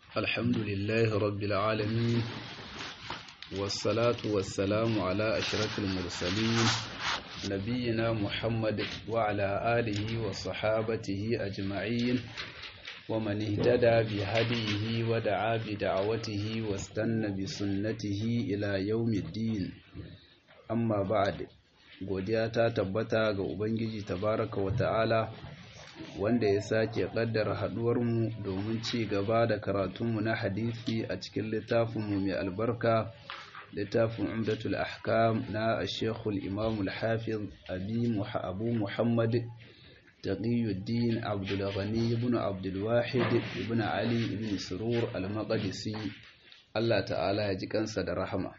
الحمد لله رب العالمين والصلاة والسلام على أشرف المرسلين نبينا محمد وعلى آله وصحابته أجمعين ومن اهتدى بهديه ودعا بدعوته واستنى بسنته إلى يوم الدين أما بعد godiya ta tabbata ga Ubangiji tabaraka wa ta'ala wanda ya sake kaddara haduwarmu domin ci gaba da karatunmu na hadisi a cikin littafinmu mai albarka littafin umdatul ahkam na shekul imamul hafiz abu muhammad taqiyuddin abdul ghani ibn abdul wahid ibn ali ibn surur al-maqdisi Allah ta'ala ya ji kansa da rahama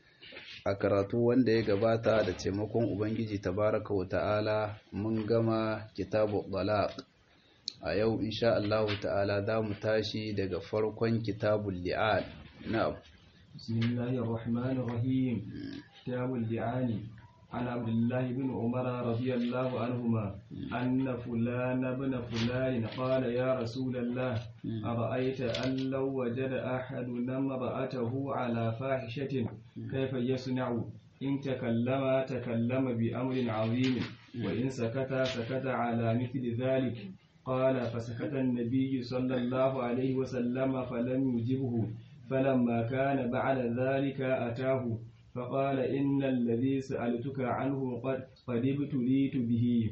a karatu wanda ya gabata da taimakon ubangiji tabaraka wa ta'ala mun gama kitabu talaq a yau insha Allah ta'ala za mu tashi daga farkon kitabul li'an na'am bismillahir rahmanir rahim kitabul li'ani عن عبد الله بن عمر رضي الله عنهما أن فلان بن فلان قال يا رسول الله أرأيت أن لو وجد أحدنا امرأته على فاحشة كيف يصنع إن تكلم تكلم بأمر عظيم وإن سكت سكت على مثل ذلك قال فسكت النبي صلى الله عليه وسلم فلم يجبه فلما كان بعد ذلك أتاه فقال إن الذي سألتك عنه قد قد ابتليت به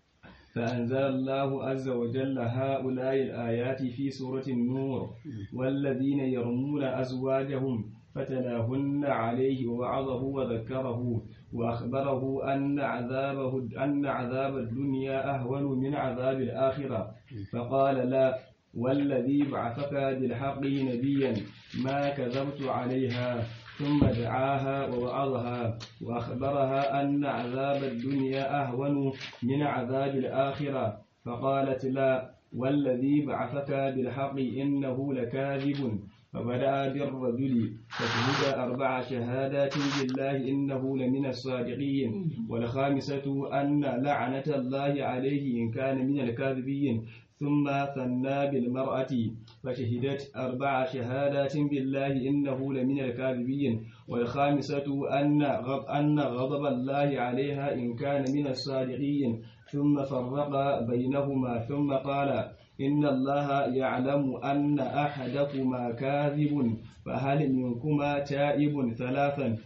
فأنزل الله عز وجل هؤلاء الآيات في سورة النور والذين يرمون أزواجهم فتلاهن عليه ووعظه وذكره وأخبره أن عذابه أن عذاب الدنيا أهون من عذاب الآخرة فقال لا والذي بعثك بالحق نبيا ما كذبت عليها ثم دعاها ووعظها وأخبرها أن عذاب الدنيا أهون من عذاب الآخرة فقالت لا والذي بعثك بالحق إنه لكاذب فبدأ بالرجل فشهد أربع شهادات بالله إنه لمن الصادقين والخامسة أن لعنة الله عليه إن كان من الكاذبين ثم ثنى بالمرأة فشهدت أربع شهادات بالله إنه لمن الكاذبين والخامسة أن غض أن غضب الله عليها إن كان من الصادقين ثم فرق بينهما ثم قال إن الله يعلم أن أحدكما كاذب فهل منكما تائب ثلاثا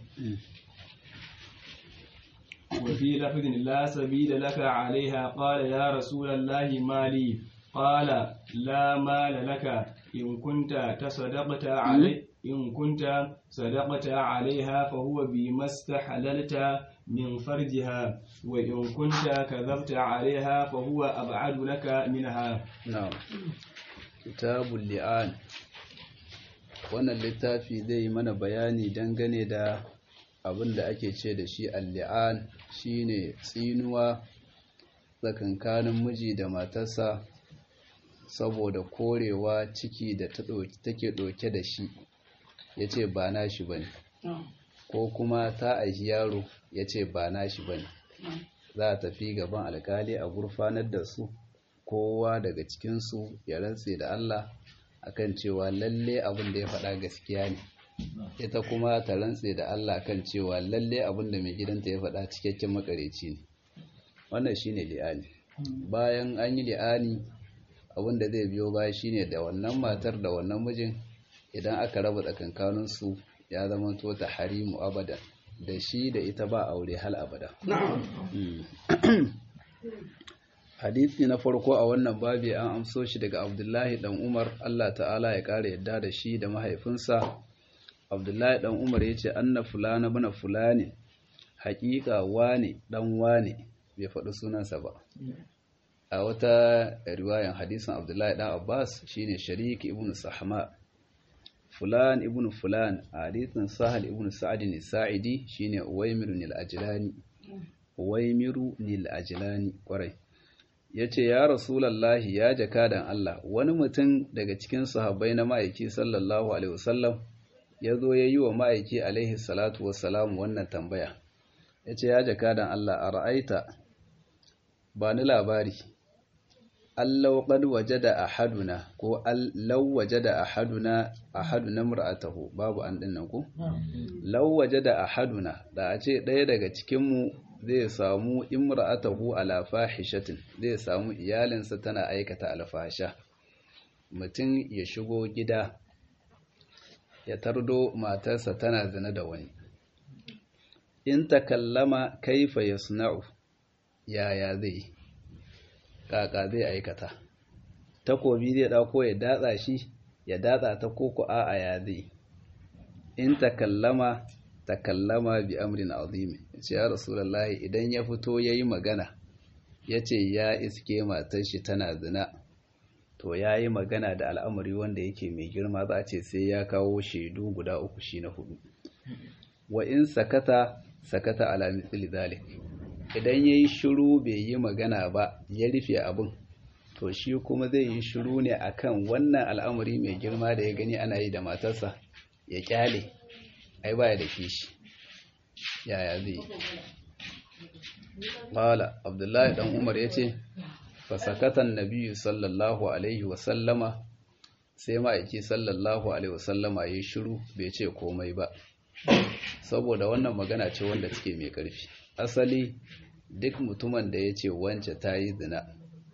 وفي لفظ لا سبيل لك عليها قال يا رسول الله ما لي قال لا مال لك إن كنت تصدقت علي إن كنت صدقت عليها فهو بما استحللت من فرجها وإن كنت كذبت عليها فهو أبعد لك منها نعم كتاب اللعان wannan littafi zai mana bayani dangane da abin da ake ce da shi al-li'an shine tsinuwa tsakankanin miji da matarsa saboda korewa ciki da take ɗauke da shi ya ce ba na shi ba ne ko kuma ta aishi yaro ya ce ba na shi ba ne za a tafi gaban alkali a gurfanar da su kowa daga cikinsu ya rantse da Allah akan cewa lalle abin da ya faɗa gaskiya ne ita kuma ta rantse da Allah kan cewa lalle abin da mai gidanta ya faɗa cikakken makareci ne wannan shine li'ani bayan an yi li'ani abin da zai biyo baya shine da wannan matar da wannan mijin idan aka raba tsakankaninsu ya zama to ta harimu abada da shi da ita ba aure hal abada hadisi na farko a wannan babi an amso shi daga abdullahi dan umar allah ta'ala ya kara yadda da shi da mahaifinsa abdullahi dan umar ya ce anna fulana bana fulani haƙiƙa wane dan wane bai faɗi sunansa ba a wata riwayan hadisin abdullahi dan abbas shine sharik ibn sahma fulan ibn fulan a hadisin sahal ibn sa'ad ne sa'idi shine uwaimiru nil ajlani uwaimiru nil ajlani kwarai yace ya rasulullahi ya jakadan Allah wani mutum daga cikin sahabbai na ma'aiki sallallahu alaihi wasallam yazo yayi wa ma'aiki alaihi salatu wassalam wannan tambaya yace ya jakadan Allah ara'aita ba ni labari allau qad wajada ahaduna ko law wajada ahaduna ahaduna mar'atahu babu an din nan ko law wajada ahaduna da a ce ɗaya daga cikin mu zai samu imra'atahu ala fahishatin zai samu iyalinsa tana aikata alfasha mutum ya shigo gida ya tardo matarsa tana zina da wani in takallama kaifa yasna'u yaya zai kaka zai aikata takobi zai dauko ya datsa shi ya datsa ta koko a'a ya zai in takallama takallama bi amrin azim ce ya rasulullahi idan ya fito yayi magana yace ya iske matar shi tana zina to yayi magana da al'amari wanda yake mai girma za a ce sai ya kawo shaidu guda uku shi na hudu wa in sakata sakata ala mithli dhalik idan yayi shiru bai yi magana ba ya rufe abin to shi kuma zai yi shiru ne akan wannan al'amari mai girma da ya gani ana yi da matarsa ya kyale ai baya da kishi yaya zai qala abdullahi dan umar yace fa sakatan nabiyyu sallallahu alaihi wa sallama sai ma'aiki sallallahu alaihi wa sallama yayi shiru bai ce komai ba saboda wannan magana ce wanda take mai ƙarfi asali duk mutumin da ya ce wance ta yi zina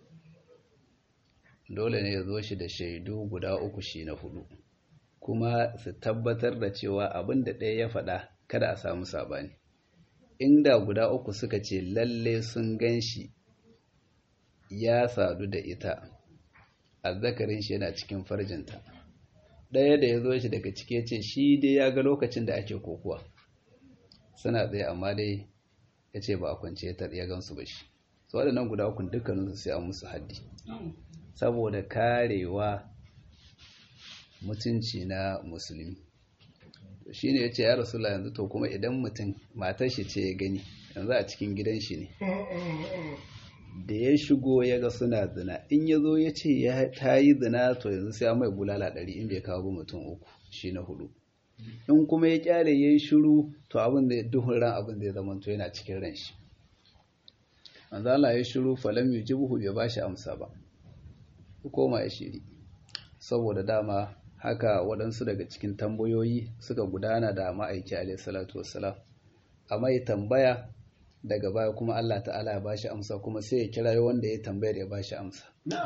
dole ne ya zo shi da shaidu guda uku shi na hudu kuma su tabbatar da cewa abin da ɗaya ya faɗa kada a samu sabani inda guda uku suka ce lalle sun gan shi ya sadu da ita azzakarin shi yana cikin farjinta ɗaya da ya zo shi daga cike ce shi dai ya ga lokacin da ake kokuwa suna tsaye amma dai ya ce ba a kwance ya gansu ba shi su waɗannan guda ukun dukkaninsu sai an musu haddi saboda karewa mutunci na musulmi shi ne ya ce ya rasula yanzu to kuma idan mutum matar shi ce ya gani yanzu a cikin gidan shi ne da ya shigo ya ga suna zina in ya zo ya ce ta yi zina to yanzu sai mai bulala ɗari in bai kawo mutum uku shi na hudu in kuma ya kyale ya yi shiru to abin da duhun ran abin da ya zama to yana cikin ran shi manzo Allah ya shiru falam yujibuhu bai bashi amsa ba koma ya shiri saboda dama haka waɗansu daga cikin tambayoyi suka gudana da ma'aiki alaihi salatu wassalam amma ya tambaya daga baya kuma Allah ta'ala ya bashi amsa kuma sai ya kira wanda ya tambayar ya bashi amsa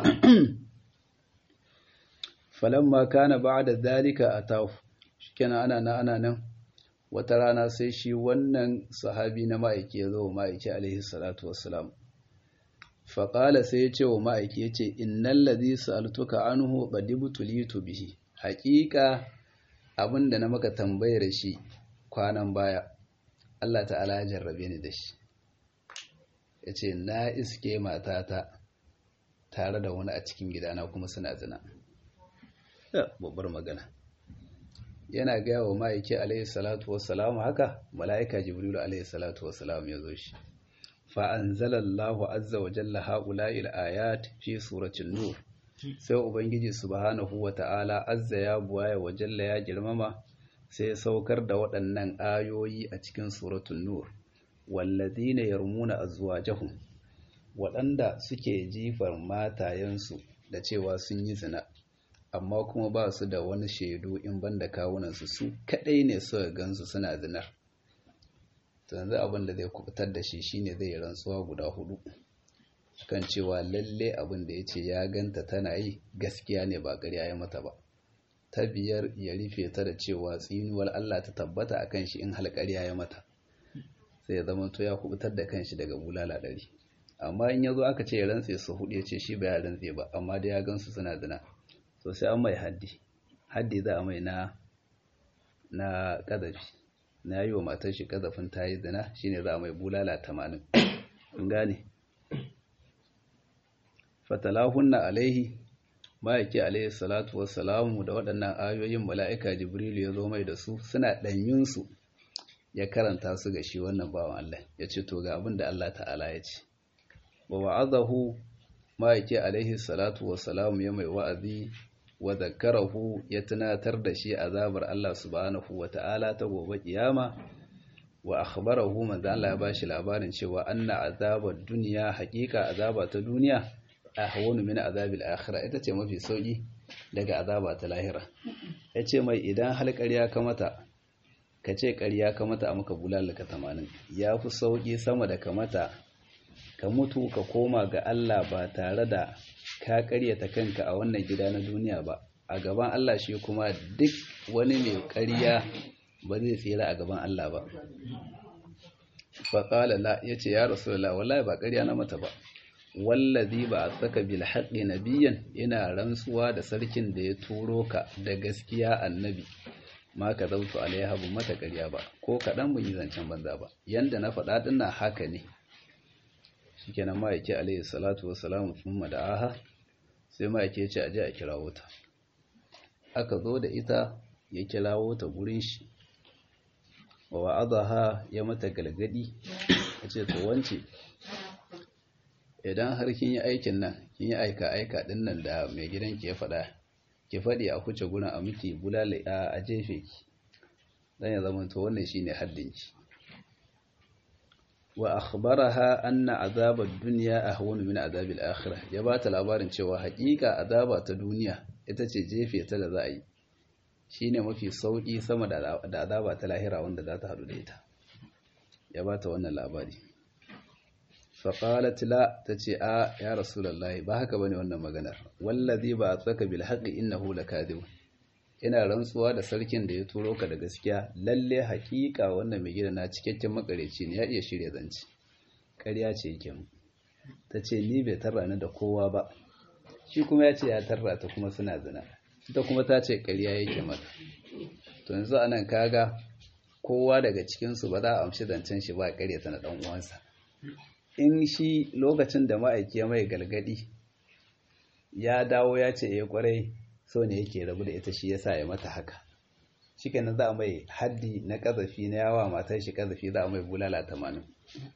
falamma kana ba'da dhalika atahu shikenan ana nan ana nan wata rana sai shi wannan sahabi na ma'aiki ya zo wa ma'aiki alaihi salatu wassalam faƙala sai ya ce wa ma'aiki ya ce innan ladhi sa'altuka anhu qadibtulitu bihi haƙiƙa abinda na maka tambayar shi kwanan baya Allah ta'ala ya jarrabe ni da shi ya ce na iske matata tare da wani a cikin gidana kuma suna zina babbar magana yana gaya wa ma'aiki alaihi salatu wassalamu haka mala'ika jibrilu alaihi salatu wassalamu ya zo shi fa'anzalallahu azza wa jalla ha'ula'il ayat fi suratun nur sai ubangiji subhanahu wa ta'ala azza ya buwaya wa jalla ya girmama sai saukar da waɗannan ayoyi a cikin suratun nur wallazina yarmuna azwajahum waɗanda suke jifar matayensu da cewa sun yi zina amma kuma ba su da wani shaidu in banda kawunansu su kaɗai ne suka gansu suna zinar yanzu abin da zai kubutar da shi shine zai rantsuwa guda hudu kan cewa lalle abin da ya ce ya ganta tana yi gaskiya ne ba ƙarya ya mata ba ta biyar ya rufe ta da cewa tsinuwar Allah ta tabbata a kan shi in halƙarya ya mata sai ya zama to ya kubutar da kanshi daga bulala ɗari amma in ya zo aka ce ya rantse su hudu ya ce shi ba ya rantse ba amma da ya gansu suna zina to sai an mai haddi haddi za a mai na na ƙazafi na yi wa matar shi kazafin ta yi zina shine za a mai bulala tamanin in gane fatalahunna alaihi ma'aiki alaihi salatu wassalamu da waɗannan ayoyin mala'ika jibrilu ya zo mai da su suna ɗanyunsu ya karanta su ga shi wannan bawan Allah ya ce to ga abin da Allah ta'ala ya ce wa wa'azahu ma'aiki alaihi salatu wassalamu ya mai wa'azi wa zakarahu ya tunatar da shi azabar Allah subhanahu wa ta'ala ta gobe kiyama wa akhbarahu manzo Allah ya bashi labarin cewa anna azabar duniya haƙiƙa azaba ta duniya ahwanu min azabil akhirah ita ce mafi sauki daga azaba ta lahira yace mai idan hal ƙarya ka mata ka ce ƙarya ka mata a maka bulalaka 80 ya fi sauki sama da ka mata ka mutu ka koma ga Allah ba tare da ka ƙaryata kanka a wannan gida na duniya ba a gaban Allah shi kuma duk wani mai ƙarya ba zai tsira a gaban Allah ba faƙala la ya ce ya rasulullah wallahi ba ƙarya na mata ba wallazi ba a saka bil haqqi nabiyyan ina rantsuwa da sarkin da ya turo ka da gaskiya annabi ma ka zautu alaiha bu mata ƙarya ba ko kaɗan mun yi zancen banza ba yanda na faɗa dinnan haka ne shikenan ma yake alaihi salatu wassalamu thumma da'aha sai ma yake ce aje a kirawo ta aka zo da ita ya kirawo ta gurin shi wa wa'adaha ya mata galgadi ya ce to wance idan har kin yi aikin nan kin yi aika aika din nan da mai gidan ki ya faɗa ki faɗi a kuce gurin a miki bulala a jefe ki dan ya zama to wannan shine haddin ki wa akhbaraha anna azabad dunya ahwanu min azabil akhirah ya bata labarin cewa haƙiƙa azaba ta duniya ita ce jefe ta da za a yi shine mafi sauki sama da azaba ta lahira wanda za ta hadu da ita ya bata wannan labari fa qalat la tace a ya rasulullahi ba haka bane wannan maganar wallazi ba tsaka bil haqqi innahu lakadib ina rantsuwa da sarkin da ya turo ka da gaskiya lalle hakika wannan mai gida na cikakken makareci ne ya iya shirya zanci ƙarya ce yake mu ta ce ni bai tarra ni da kowa ba shi kuma ya ce ya tarra ta kuma suna zina ita kuma ta ce ƙarya yake mata to yanzu anan kaga kowa daga cikinsu ba za a amshi zancen shi ba ƙarya ta na ɗan uwansa in shi lokacin da ma'aiki ya mai galgadi ya dawo ya ce ya kwarai so ne yake rabu da ita shi yasa ya mata haka shikenan za a mai haddi na kazafi na yawa matar shi kazafi za a mai bulala tamanin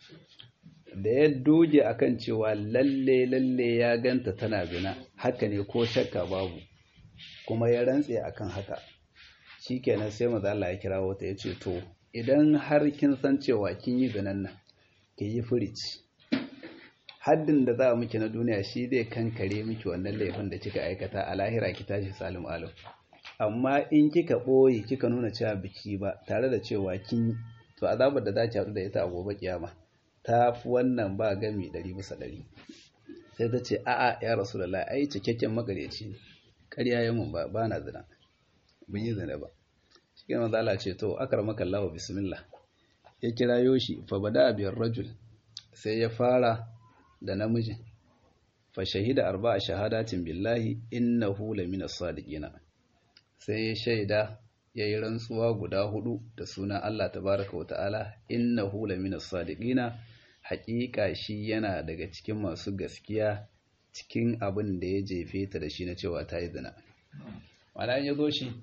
da ya doge akan cewa lalle lalle ya ganta tana zina haka ne ko shakka babu kuma ya rantse akan haka shikenan sai maza Allah ya kira wata ya ce to idan har kin san cewa kin yi zinan nan ki yi furici haddin da za a miki na duniya shi zai kankare miki wannan laifin da kika aikata a lahira ki tashi salim alim amma in kika ɓoye kika nuna cewa biki ba tare da cewa kin to azabar da za ki haɗu da ita a gobe kiyama ta fi wannan ba gami ɗari bisa ɗari sai ta ce a'a ya rasu da ai cikakken magareci ne ƙarya ya mun ba na zina bin yi zina ba shi ke manzo ce to akar maka Allah bismillah ya kira yoshi fa bada biyar rajul sai ya fara da namijin fa shahida arba'a shahadatin billahi innahu lamina sadiqina sai ya shaida yayi rantsuwa guda hudu da sunan Allah tabaaraka wa ta'ala innahu lamina sadiqina haƙiƙa shi yana daga cikin masu gaskiya cikin abin da ya jefe ta da shi na cewa ta yi zina mana ya zo shi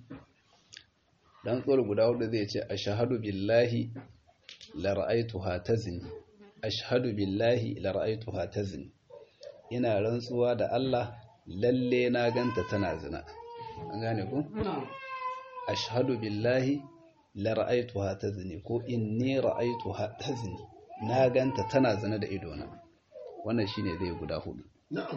dan tsoro guda hudu zai ce ashhadu billahi la ra'aytuha tazni ashhadu billahi la ra'aytuha tazni ina rantsuwa da Allah lalle na ganta tana zina an gane ku ashhadu billahi la ra'aytuha tazni ko inni ra'aytuha tazni na ganta tana zina da idona wannan shine zai guda hudu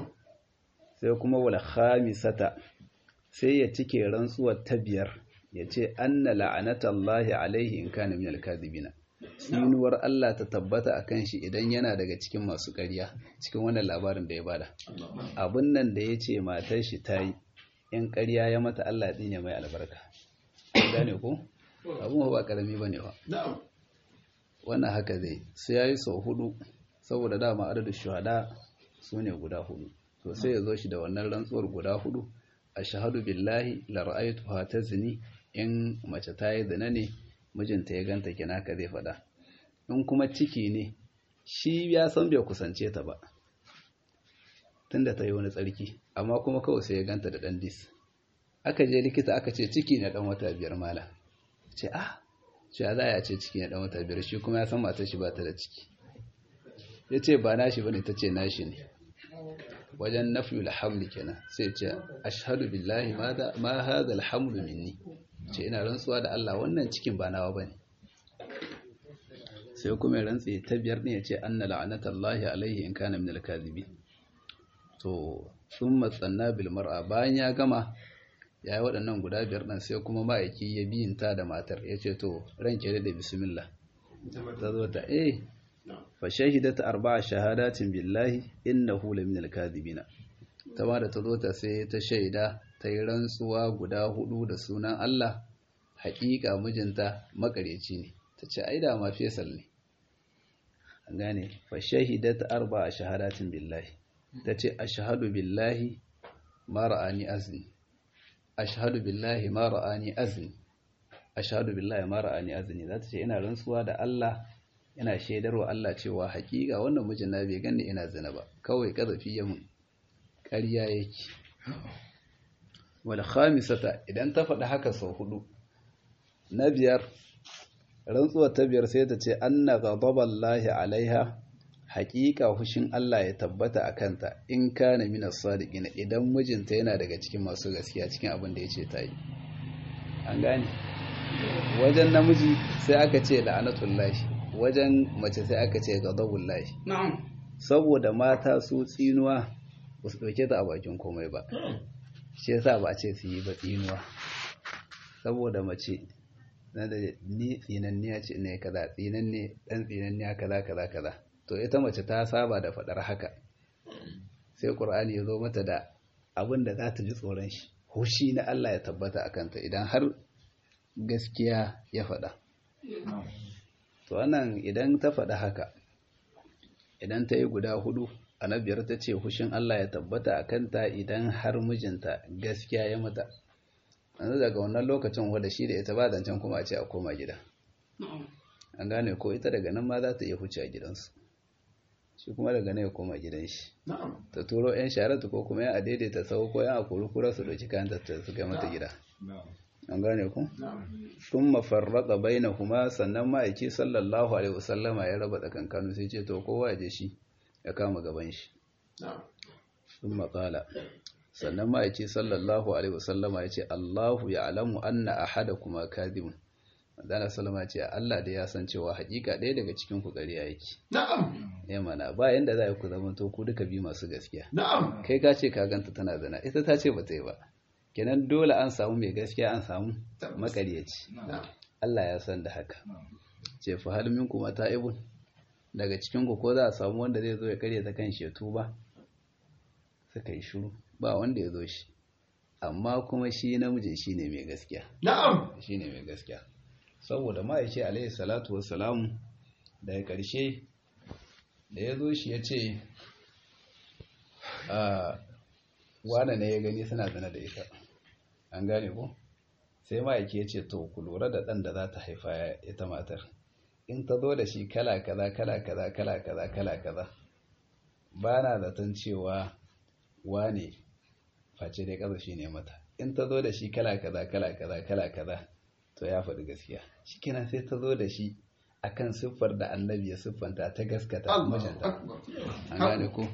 sai kuma wal khamisata sai ya cike rantsuwar ta biyar ya ce anna la'anatallahi alaihi in kana min al-kadhibina tsinuwar Allah ta tabbata a kan shi idan yana daga cikin masu ƙarya cikin wannan labarin da ya bada abin nan da ya ce matar shi ta yi in ƙarya ya mata Allah ɗin mai albarka gane ko abin ba ƙarami ba ne ba wannan haka zai sai ya yi sau hudu saboda dama adadin shuhada su ne guda hudu to sai ya zo shi da wannan rantsuwar guda hudu a shahadu billahi la ra'aytuha tazni in mace ta yi zina ne mijinta ya ganta kina ka zai faɗa in kuma ciki ne shi ya san bai kusance ta ba tunda ta yi wani tsarki amma kuma kawai sai ya ganta da ɗan dis aka je likita aka ce ciki na ɗan wata biyar mala ce ah ce za a ce ciki na ɗan wata biyar shi kuma ya san matar shi ba ta da ciki ya ce ba nashi ba ne ta ce nashi ne wajen nafiyul hamli kenan sai ce ashhadu billahi ma hadha alhamlu minni ce ina rantsuwa da Allah wannan cikin ba nawa bane sai kuma rantsi ta biyar ne yace anna la'anatallahi alaihi in kana min alkazibi to to sun matsanna bil mar'a bayan ya gama ya yi waɗannan guda biyar ɗan sai kuma ma'aiki ya biyinta da matar ya ce to ranke da bismillah ta zo ta eh fa shahidat arba'a shahadatin billahi innahu laminal kadhibina ta ma da ta zo ta sai ta shaida ta yi rantsuwa guda hudu da sunan Allah haƙiƙa mijinta makareci ne ta ce ai da ma fesal ne an gane fa shahidat arba'a shahadatin billahi ta ce ashhadu billahi ma ra'ani azni ashhadu billahi ma ra'ani azni ashhadu billahi ma ra'ani azni za ta ce ina rantsuwa da Allah ina shaidarwa Allah cewa haƙiƙa wannan mijin na bai ganni ina zina ba kawai kazafi ya mun ƙarya yake wal khamisata idan ta faɗi haka sau hudu na biyar rantsuwar ta biyar sai ta ce anna ghadaballahi alaiha haƙiƙa hushin Allah ya tabbata a kanta in kana minas sadiqin idan mijinta yana daga cikin masu gaskiya cikin abin da yace ta yi an gane wajen namiji sai aka ce la'anatullahi wajen mace sai aka ce ghadabullahi na'am saboda mata su tsinuwa ba su ɗauke ta a bakin komai ba shi yasa ba a ce su yi ba tsinuwa saboda mace na da ni tsinanniya ce ne kaza tsinanne dan tsinanniya kaza kaza kaza to ita mace ta saba da faɗar haka sai qur'ani ya zo mata da abin da za ta ji tsoron shi hushi na Allah ya tabbata a kanta idan har gaskiya ya faɗa to wannan idan ta faɗa haka idan ta yi guda hudu annabiyar ta ce hushin Allah ya tabbata a kanta idan har mijinta gaskiya ya mata yanzu daga wannan lokacin wadda shi da ita ba zancen kuma a ce a koma gida an gane ko ita daga nan ma za ta iya huce a gidansu shi kuma daga nan ya koma gidan shi ta turo yan sharatu ko kuma yan a daidaita sau ko yan a kura su ɗauki kayan ta su kai mata gida an gane ku sun mafarraka baina kuma sannan ma'aiki sallallahu alaihi wasallama ya raba tsakankanu sai ce to kowa ya je shi ya kama gaban shi sun matsala sannan ma'aiki sallallahu alaihi wasallama ya ce Allahu ya alamu anna ahada kuma kadibun Madana Salama ce Allah da ya san cewa hakika ɗaya daga cikin ku ƙarya yake. Na'am. Ya mana ba yanda za ku zama to ku duka bi masu gaskiya. Na'am. Kai ka ce ka ganta tana zina ita ta ce ba ta yi ba. Kenan dole an samu mai gaskiya an samu makaryaci. Allah ya san da haka. Ce fa hal minkum ta'ibun daga cikin ku ko za a samu wanda zai zo ya karya ta kan shi tuba. Suka yi shiru ba wanda ya zo shi. Amma kuma shi namijin shine mai gaskiya. Na'am. Shine mai gaskiya. saboda ma'aiki alaihi salatu wassalamu daga ƙarshe da ya zo shi ya ce wane ne ya gani suna zana da ita an gane ko sai ma'aiki ya ce to ku lura da ɗan da za ta haifa ita matar in ta zo da shi kala kaza kala kaza kala kaza kala kaza ba na zaton cewa wane face dai ƙasa shi ne mata in ta zo da shi kala kaza kala kaza kala kaza to ya faɗi gaskiya shi kenan sai ta zo da shi akan siffar da annabi ya siffanta ta gaskata mijinta an gane ko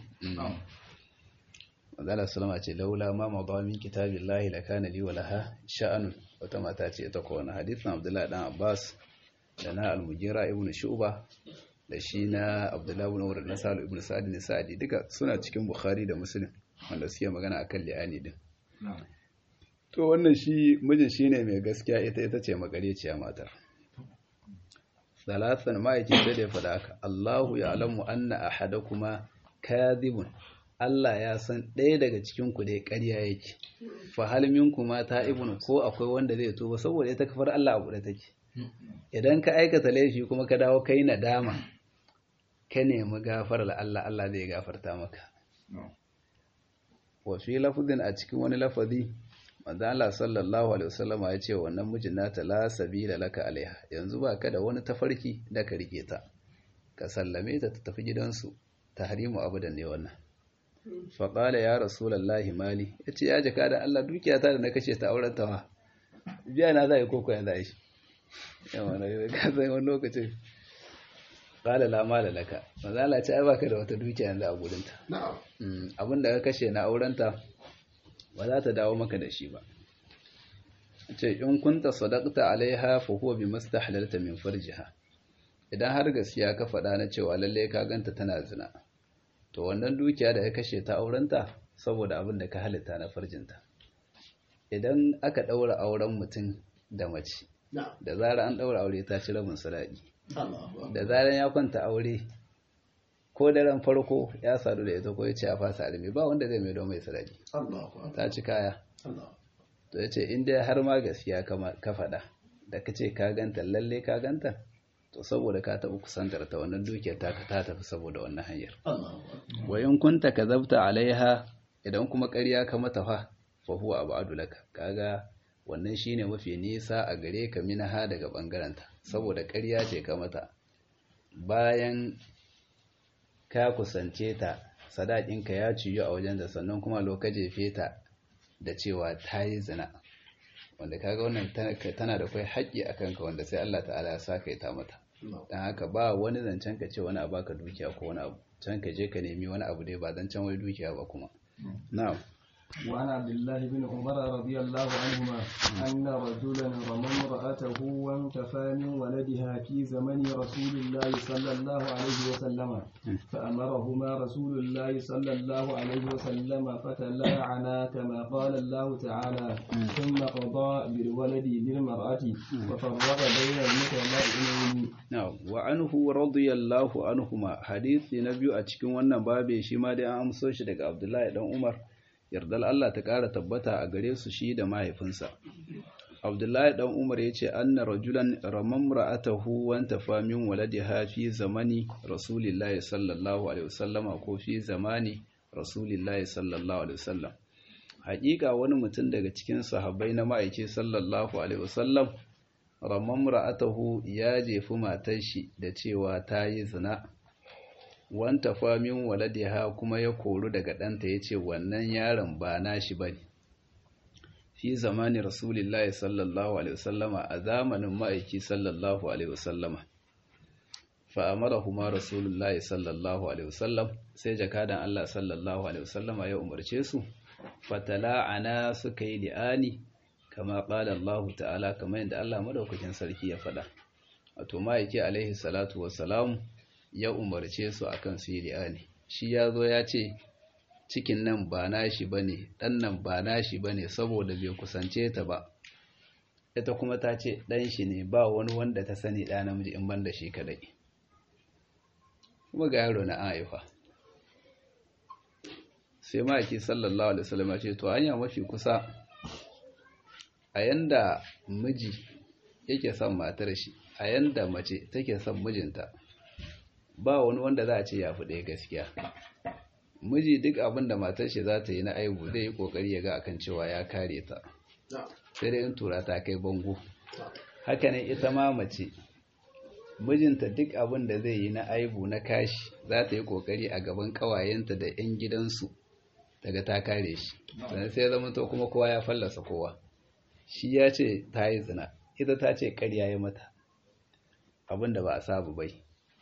Mazala Salama ce laula ma madawa min kitabillahi lakana li walaha sha'anun wata mata ce ta kowane hadisin Abdullahi dan Abbas da na Al-Mughira ibn Shu'ba da shi na Abdullahi ibn Umar na Salu ibn Sa'd ne Sa'di duka suna cikin Bukhari da Muslim wanda suke magana akan li'ani din to wannan shi mijin shine mai gaskiya ita ita ce magareciya matar salatan ma'aikin sai da ya faɗa haka Allahu ya alamu anna ahadakuma kadhibun Allah ya san ɗaya daga cikin ku dai ƙarya yake fa hal minkuma ta'ibun ko akwai wanda zai tuba saboda ita kafar Allah abu da take idan ka aikata laifi kuma ka dawo kai nadama ka nemi gafarar Allah Allah zai gafarta maka wa fi lafzin a cikin wani lafazi manzo Allah sallallahu alaihi wasallama ya ce wannan mijin nata la sabila laka alaiha yanzu ba ka da wani tafarki da ka rike ta ka sallame ta ta tafi gidansu tahrimu abudan ne wannan fa qala ya rasulullahi mali yace ya jaka da Allah dukiyata da na kashe ta auren ta biya na zai koko yanzu ai yawa na ka san wani lokacin qala la mala laka manzo Allah ya ce ai baka da wata dukiya yanzu a gurin ta Na'am. abinda ka kashe na auren ta ba za ta dawo maka da shi ba ce in kunta sadaqta alaiha fa huwa bi mastahlalta min farjiha idan har gaskiya ka faɗa na cewa lalle ka ganta tana zina to wannan dukiya da ya kashe ta aurenta saboda abin da ka halitta na farjinta idan aka ɗaura auren mutum da mace da zara an ɗaura aure ta ci rabin sadaki da zaran ya kwanta aure ko daren farko ya sadu da ita ko ya ce a fasa armi ba wanda zai mai mai sadaki ta ci kaya to ya ce inda har ma gaskiya ka faɗa da ka ce ka ganta lalle ka ganta to saboda ka taɓa kusantar ta wannan dukiyar ta ka ta tafi saboda wannan hanyar wa in kunta ka zabta alaiha idan kuma ƙarya ka mata fa fa huwa abadu laka kaga wannan shine mafi nisa a gare ka minaha daga bangaranta saboda ƙarya ce ka mata bayan ka kusance ta sadakinka ya ciyu a wajen da sannan kuma lokaci feta da cewa ta yi zina wanda kaga wannan tana da kai haƙƙi a kanka wanda sai Allah ta'ala ya sa ta mata don haka ba wani zancen ka ce wani a baka dukiya ko wani abu can ka je ka nemi wani abu dai ba zancen wai dukiya ba kuma na'am وعن عبد الله بن عمر رضي الله عنهما أن رجلا رمى امرأته وانتفى من ولدها في زمن رسول الله صلى الله عليه وسلم فأمرهما رسول الله صلى الله عليه وسلم فتلاعنا كما قال الله تعالى ثم قضى بالولد للمرأة وفرق بين المتلاعنين نعم وعنه رضي الله عنهما حديث نبي أتشكي وانا بابي شما دي أمسوش دك عبد الله بن عمر yardar Allah ta ƙara tabbata a gare su shi da mahaifinsa. Abdullahi ɗan Umar ya ce, Anna rajulan ramam ra'atahu wanta famin waladiha fi zamani Rasulillahi sallallahu Alaihi wasallama ko fi zamani Rasulillahi sallallahu Alaihi wasallam. Haƙiƙa wani mutum daga cikin sahabbai na ma'aiki sallallahu Alaihi wasallam, ramam ra'atahu ya jefi matar shi da cewa ta yi zina. wanta famin waladiha kuma ya koru daga ɗanta ya ce wannan yaron ba nashi ba ne fi zamani rasulillahi sallallahu alaihi wasallama a zamanin ma'aiki sallallahu alaihi wasallama fa'amara kuma rasulullahi sallallahu alaihi wasallam sai jakadan Allah sallallahu alaihi wasallama ya umarce su fatala'ana suka yi li'ani kama ƙala Allah ta'ala kamar yadda Allah madaukakin sarki ya faɗa wato ma'aiki alaihi salatu wassalamu ya umarce su akan su yi li'ani shi ya zo ya ce cikin nan ba nashi bane dan nan ba nashi bane saboda bai kusance ta ba ita kuma ta ce dan shi ne ba wani wanda ta sani da namiji in banda shi kadai kuma ga yaro na aifa sai maki sallallahu alaihi wasallam ya ce to hanya mafi kusa a yanda miji yake son matar shi a yanda mace take son mijinta ba wani wanda za a ce ya fi ɗaya gaskiya miji duk abin da matar shi za ta yi na aibu zai yi ƙoƙari ya ga akan cewa ya kare ta sai dai in tura ta kai bango haka ne ita ma mace mijinta duk abin da zai yi na aibu na kashi za ta yi ƙoƙari a gaban ƙawayenta da 'yan gidansu daga ta kare shi sannan sai zama to kuma kowa ya fallasa kowa shi ya ce ta yi zina ita ta ce ƙarya ya mata abin da ba a sabu bai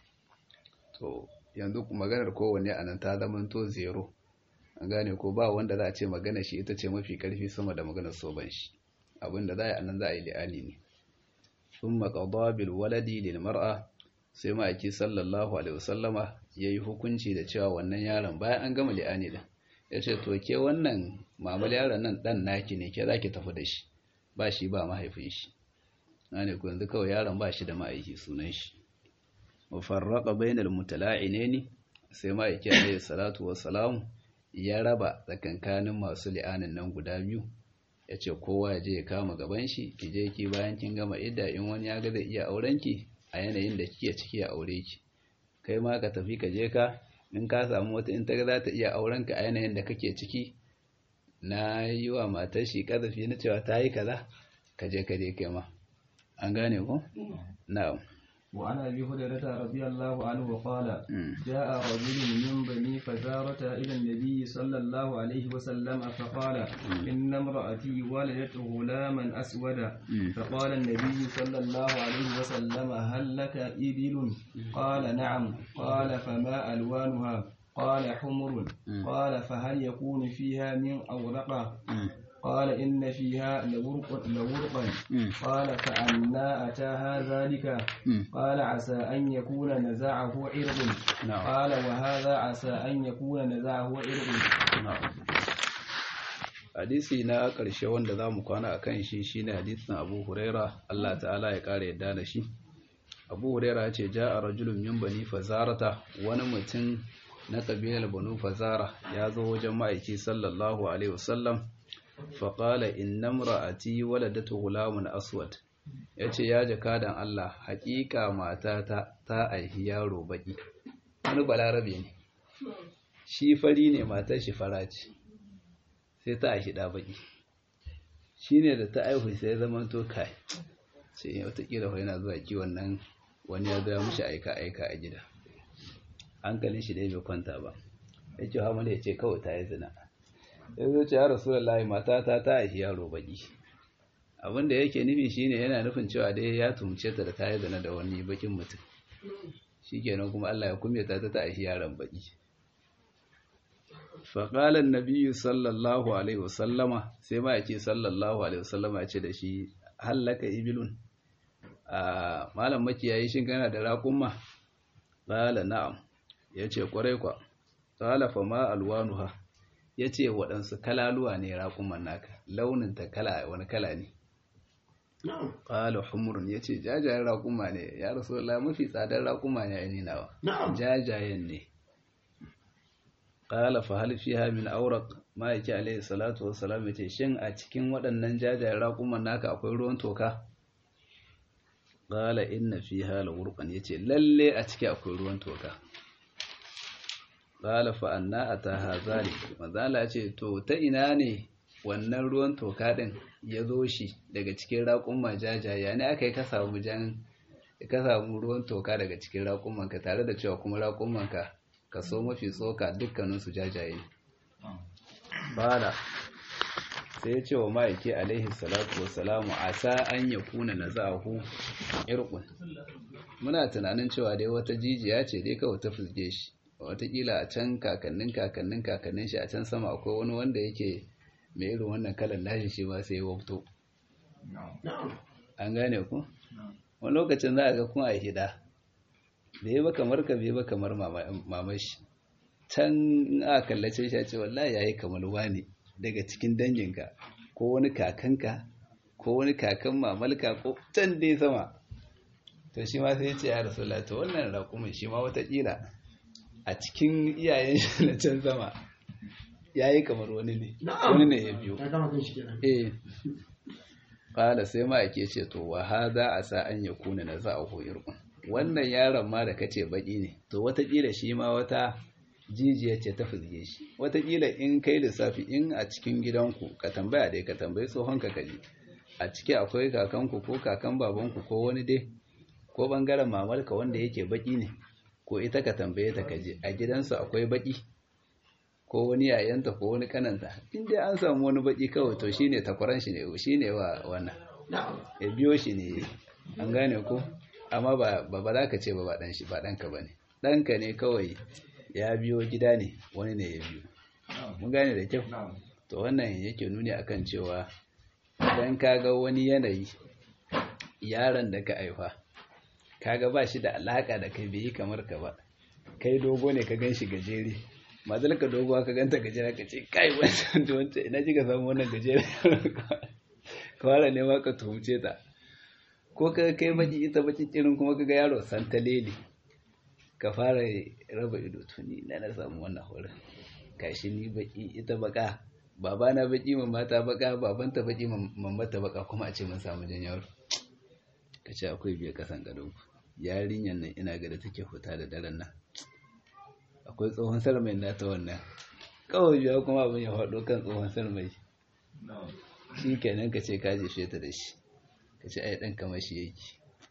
to yanzu maganar kowanne a nan ta zamanto zero an gane ko ba wanda za a ce magana shi ita ce mafi karfi sama da maganar soban shi abinda za a yi a nan za a yi li'ani ne sun maƙaɗa bil waladi lil mar'a sai ma'aiki sallallahu alaihi wasallama ya yi hukunci da cewa wannan yaron bayan an gama li'ani din ya ce to ke wannan mamal yaron nan ɗan naki ne ke za ki tafi da shi ba shi ba mahaifin shi na ne ku yanzu kawai yaron ba shi da ma'aiki sunan shi mufarraqa bainal mutala'inaini sai ma yake alayhi salatu wassalam ya raba tsakankanin masu li'anin nan guda biyu yace kowa ya je ya kama gaban shi ki je ki bayan kin gama idda in wani ya ga zai iya auren ki a yanayin da kike ciki ya aure ki kai ma ka tafi ka je ka in ka samu wata in ta ga za ta iya auren ka a yanayin da kake ciki na yi wa matar shi kazafi na cewa ta yi kaza ka je ka je kai ma an gane ko na'am وعن ابي هريره رضي الله عنه قال جاء رجل من بني فزارة الى النبي صلى الله عليه وسلم فقال ان امراتي ولدت غلاما اسودا فقال النبي صلى الله عليه وسلم هل لك ابل قال نعم قال فما الوانها قال حمر قال فهل يكون فيها من اورقه قال إن فيها لورق لورقا قال فأنا أتاها ذلك قال عسى أن يكون نزعه عرض قال وهذا عسى أن يكون نزعه عرض hadisi na ƙarshe wanda za mu kwana a kan shi shine hadisin abu huraira Allah ta'ala ya ƙara yadda da shi abu huraira ya ce ja a rajulun min bani fazarata wani mutum na ƙabilar banu fazara ya zo wajen ma'aiki sallallahu alaihi wasallam faƙala inna ra'ati waladatu gulamun aswad ya ce ya jakadan Allah haƙiƙa matata ta aihi yaro baƙi wani balarabe ne shi fari ne matar shi fara ce sai ta aihi ɗa baƙi shi ne da ta aihu sai zama to kai sai watakila fa yana zuwa kiwon nan wani ya gaya mushi aika-aika a gida hankalin shi dai bai kwanta ba ya ce hamadu ya ce kawai ta yi zina ya zo ce ya rasu da matata ta aihi yaro baƙi abinda yake nufi shine yana nufin cewa dai ya tumce ta da ta yi zina da wani bakin mutum shikenan kuma Allah ya kume ta ta aihi yaron baki faƙalar nabiyu sallallahu alaihi wasallama sai ma yake sallallahu alaihi wasallama ya ce da shi hallaka ibilun a malam makiyayi shin kana da raƙumma ƙala na'am ya ce ƙwarai kwa ƙala fa ma alwanuha ya ce waɗansu kalaluwa ne raƙumman naka launin ta kala wani kala ne ƙala humurun ya ce jajayen raƙuma ne ya rasu mafi tsadar raƙuma ne ya nawa jajayen ne ƙala fa hal fiha min awraq ma'aiki alaihi salatu wassalam yace shin a cikin waɗannan jajayen raƙuman naka akwai ruwan toka qala inna fiha lawurqan yace lalle a ciki akwai ruwan toka qala fa anna ataha zalik manzala yace to ta ina ne wannan ruwan toka din ya zo shi daga cikin raƙumma jajaye ne aka yi ka samu jan ka samu ruwan toka daga cikin raƙummanka tare da cewa kuma raƙummanka kaso mafi tsoka dukkaninsu jajaye bala sai ya ce wa ma'aiki alaihi salatu wasalamu a sa an ya kuna na za'ahu irkun muna tunanin cewa dai wata jijiya ce dai kawai ta fusge shi watakila a can kakannin kakannin kakannin shi a can sama akwai wani wanda yake mai irin wannan kalan nashi shi ma sai ya wabto an gane ku wani lokacin za a ga kun a hida bai ba kamar ka bai ba kamar mamashi can a kallace shi ce wallahi yayi kamar wani daga cikin danginka ko wani kakanka ko wani kakan mamalka ko can dai sama to shi ma sai ya ce ya rasulullah to wannan raƙumin shi ma watakila a cikin iyayen shi na can sama yayi kamar wani ne wani ne ya biyo eh qala sai ma yake ce to wa hada asa an yakuna naza'uhu irqun wannan yaron ma da kace baki ne to watakila shi ma wata jijiya ce ta fizge shi watakila in kai lissafi in a cikin gidanku ka tambaya dai ka tambayi tsohon ka kaji a ciki akwai kakanku ko kakan babanku ko wani dai ko bangaren mamarka wanda yake baki ne ko ita ka tambaye ta kaji a gidansu akwai baki ko wani yayanta ko wani kananta in dai an samu wani baki kawai to shine takwaran shi ne shine wa wannan ya biyo shi ne an gane ko amma ba ba za ka ce ba ba dan shi ba danka bane danka ne kawai ya biyo gida ne wani ne ya biyo mun gane da kyau to wannan yake nuni akan cewa idan ka ga wani yanayi yaron da ka aifa kaga ba shi da alaka da kai bai yi kamar ka ba kai dogo ne ka gan shi gajere mazal ka dogo ka ganta gajere ka ce kai wancan da wancan ina ji ka samu wannan gajere kawara ne ma ka tuhumce ta ko ka kai baki ita baki kirin kuma ka ga yaro santalele ka fara raba ido tuni na na samu wannan horon kashi ni baki ita baka baba na baki mamma ta baka babanta baki mamma ta baka kuma a ce mun samu jan yaro ka ce akwai biya kasan gado yarinyar nan ina ga da take huta da daren nan akwai tsohon sarmai na ta wannan kawai biya kuma abin ya faɗo kan tsohon sarmai shi kenan ka ce ka jefe ta da shi ka ce ai ɗan kamar shi yake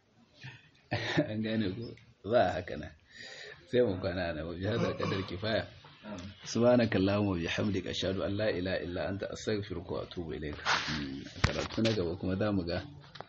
an gane ko ba haka nan sai mu kwana na wabi hada kadar kifaya subhanaka allahumma bihamdika ashhadu an la ilaha illa anta astaghfiruka wa atubu ilayka karatu na gaba kuma zamu ga